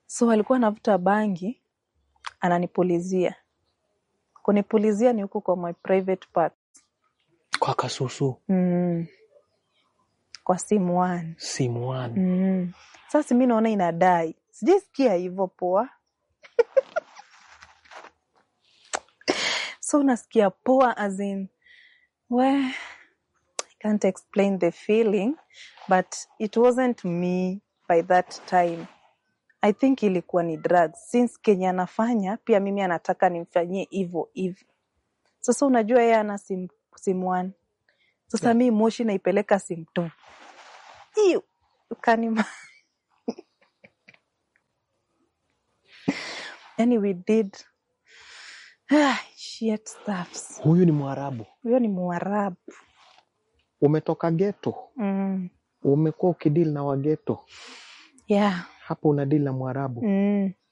so alikuwa anavuta bangi ananipulizia kunipulizia ni huku kwa my private part Kwa kasusu mm. kwa simu one simu one. mm. sasa mi naona inadai sijaisikia hivyo poa so unasikia poa as in we I can't explain the feeling but it wasn't me by that time I think ilikuwa ni drugs since Kenya anafanya pia mimi anataka nimfanyie hivyo hivyo sasa unajua yeye ana sim, sim one sasa Yeah. mi moshi naipeleka sim two Ew, ukanima yani we did shit stuffs Huyu ni Mwarabu. huyo ni mwarabu Umetoka geto, mm. umekuwa ukidili na wageto, yeah hapo unadili na Mwarabu. mm.